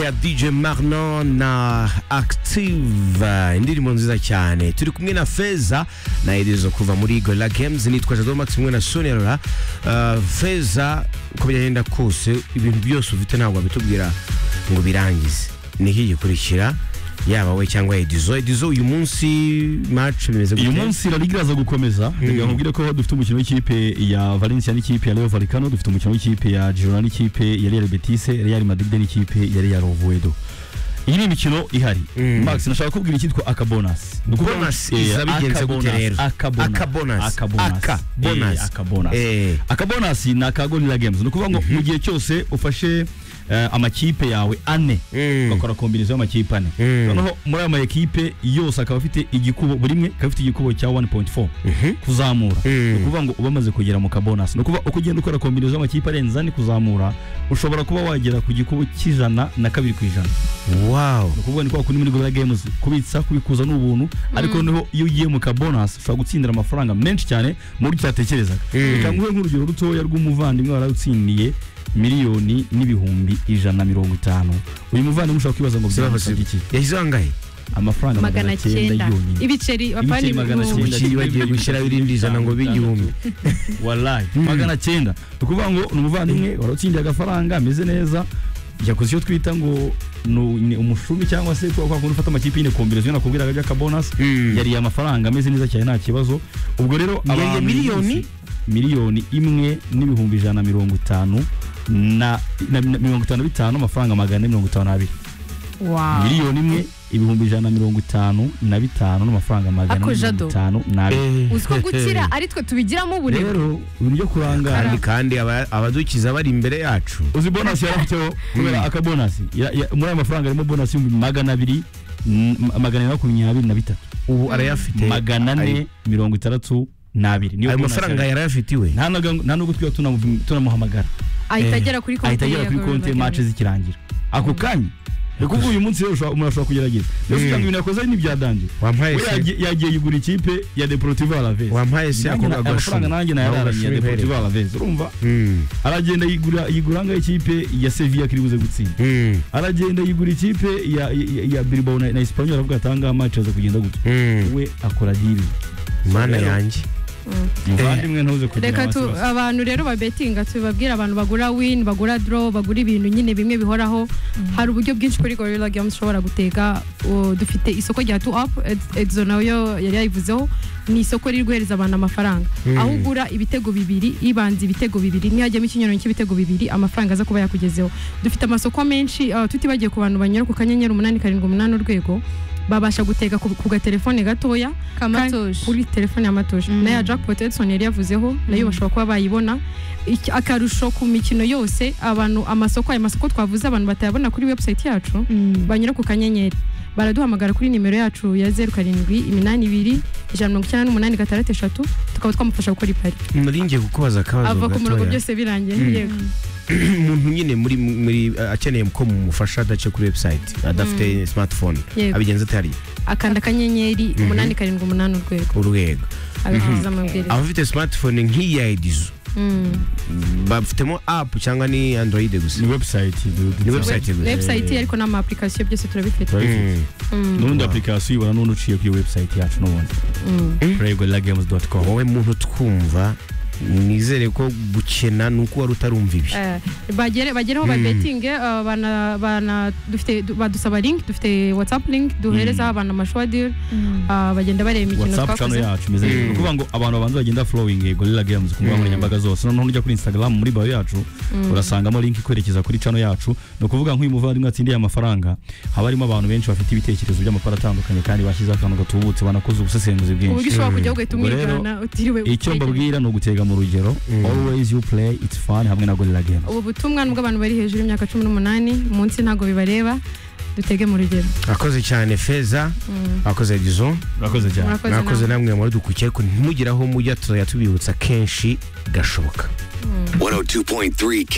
ya DJ Marno na Active indirimbo nziza cyane turi kumwe na Feza na Elizo kuva muri Gorilla Games nitwa Jado Max kumwe na Sonia Laura uh, Feza uko byagenda kose ibintu byose ufite ntabwo abitubwira ngo birangize niki gikurikira yaba we cyangwa Edizo Edizo uyu munsi match bimeze uyu gute? munsi La Liga iraza gukomeza reka nkubwire ko dufite umukino w'ikipe ya Valencia n'ikipe ya Rayo Vallecano dufite umukino w'ikipe ya Girona n'ikipe ya Real Betis Real Madrid n'ikipe ya Real Oviedo iyi ni imikino ihari Mm. Max nashaka kubwira icyitwa akabonus Ni ukuvuga- Bonus Eh, iza bigenze akabonus, gute rero? akabonus, Akabonus, akabonus, akabonus. eh, akabonus. Eh. akabonasi ni aka gorilla games ni ukuvuga ngo mu gihe cyose ufashe eh, amakipe yawe ane Mm. ugakora kombinizo y'amakipe ane Mm. noneho muri ayo makipe yose akaba afite igikubo buri imwe ikaba ifite igikubo cya 1.4 kuzamura Mm. ni ukuvuga ngo uba umaze kugera mu kabonasi ni ukuvuga uko ugenda ukora kombinizo y'amakipe arenze ane kuzamura ushobora kuba wagera ku gikubo cy'ijana na kabiri ku ijana wow ni ukuvuga ni kwa kundi muri gorilla games kubitsa kubikuza ni ubuntu ariko noneho iyo ugiye mu kabonasi ushobora gutsindira amafaranga menshi cyane mu buryo utatekerezaga reka nguhe nk'urugero rutoya rw'umuvandimwe warawutsindiye miliyoni n'ibihumbi ijana na mirongo itanu uyu muvandimwe ushobora kwibaza ngo byagusabye iki yashyize angahe amafaranga magana cyenda yonyine ibiceri bapani Ibiceri magana mu- cyenda. Ubukiri bagiye gushyiraho irindi jana ngo bibe igihumbi wallahi magana cyenda ni ukuvuga ngo ni umuvandimwe warawutsindiye agafaranga ameze neza yakoze icyo twita ngo ni- ni umushumi cyangwa se kwa kundi ufata amakipe yine kombinezio nakubwiraga by'akabonasi Mm. yariye amafaranga ameze neza cyane nta kibazo ubwo rero Yariye abantu miliyoni? bose- miliyoni imwe n'ibihumbi ijana na mirongo itanu na na- na mirongo itanu na bitanu amafaranga magana ane mirongo itanu n'abiri Wow. miliyoni imwe ibihumbi ijana na mirongo itanu na bitanu n'amafaranga magana Ako ane jado. mirongo itanu n'abiri uzi ko gukira ari twe tubigiramo ubunebwe rero ibintu byo kurangara kandi kandi aba- abadukiza bari imbere yacu uzi bonasi yarafiteho kubera akabonasi Ya- ya- muri ayo mafaranga harimo bonasi y'ibihumbi magana abiri n- magana ane makumyabiri na bitatu ubu arayafite magana ane mirongo itandatu n'abiri niyo ayo bonus mafaranga yarafite. yarayafitiwe nta naga- nta nubwo twiba tunamu- tunamuhamagara ahita agera kuri konti ahita agera ya kuri Gorilla konti Games. match zikirangira ako kanya ni ukuvuga uyu munsi rero ushobora- umuntu ashobora kugerageza mbese kugira ngo ibintu yakoze ni ibyadanje wampaye we se yagiye- yagiye yigura ikipe ya deportivo alavez wampaye se ako amafaranga nanjye nayararanye ya deportivo alavez urumva aragenda yigura yigura ngaho ikipe ya sevilla kiri buze gutsinda aragenda yigura ikipe ya ya, ya bilbao na, na espanyol aravuga atanga match aza kugenda gutya we akora dili mana yanjye muvandimwe ntuze kugira reka tu abasibazi. abantu rero babetinga tubabwire abantu bagura win bagura draw bagura ibintu nyine bimwe bihoraho hari uburyo bwinshi kuri gorilla games ushobora guteka uh, dufite isoko rya tu up Ed- edizo nayo yari yayivuzeho ni isoko riri guhereza abantu amafaranga aho ugura ibitego bibiri ibanza ibitego bibiri ntihajyamo ikinyarano cy'ibitego bibiri amafaranga aza kuba yakugezeho dufite amasoko menshi uh, tutibagiye ku bantu banyura ku kanyenyeri umunani karindwi umunani urwego babasha guteka ku, ku gatelefone gatoya kandi- Kamatoshi. kuri telefone ya matosha Mm. na ya jack potetson yari yavuzeho nayo bashobora kuba bayibona Iki- akarusho ku mikino yose abantu amasoko ayo masoko twavuze abantu batayabona kuri website yacu banyura ku kanyenyeri baraduhamagara kuri nimero yacu ya zeru karindwi iminani ibiri ijana mirongo icyenda n'umunani gatandatu eshatu tukaba twamufasha gukora ipari muri ngiye kukubaza akabazo ava ku murongo gatoya byose birangiye Mm. yego umuntu nyine muri muri akeneye ko mumufasha adace kuri website adafite smartphone Yego. abigenza atari akanda akanyenyeri umunani karindwi umunani urwego urwego agakurikiza amabwiriza abafite smartphone nk'iya edizo Mm. bafitemo app cyangwa ni android gusa ni website Ni website gusa. website ariko n'ama application byose turabifite Mm. Mm. Wow. n'undi application uyibona n'undi uciye kuri website yacu n'ubundi Mm. regulargames.com wowe muntu twumva nizere ko gukena ni uko wari utarumva ibi Eh, bagere bagereho Mm. babetinge eh, bana bana dufite du- badusaba link dufite whatsapp link duhereza Mm. abantu amashuwa deal eh, bagenda bareba imikino whatsapp channel twakoze yacu imeze neza Mm. ni ukuvuga ngo abantu babanza bagenda following eh, gorilla games ku mbuga nkoranyambaga zose noneho nujya kuri instagram muri bio yacu urasangamo link ikwerekeza kuri channel yacu ni ukuvuga nk'uyu muvandimwe atsindiye amafaranga haba harimo abantu benshi bafite ibitekerezo by'amapara atandukanye kandi bashyizeho akantu gatubutse banakoze ubusesenguzi uburyo bwinshi ushobora kujya ugahita Ubwo rero, umwigana utiriwe icyo utegereza. mbabwira ni ugutega mu rugero always you play it's fun hamwe na gorilla games ubu butumwa nubwo abantu bari hejuru y'imyaka cumi n'umunani munsi ntabwo bibareba dutege mu rugero akoze cyane feza akoze edizo urakoze cyane murakoze mwakoze namwe. namwe muradukurikiye ariko ntimugire aho mujya tuzajya tubibutsa kenshi gashoboka 102.3 Kiss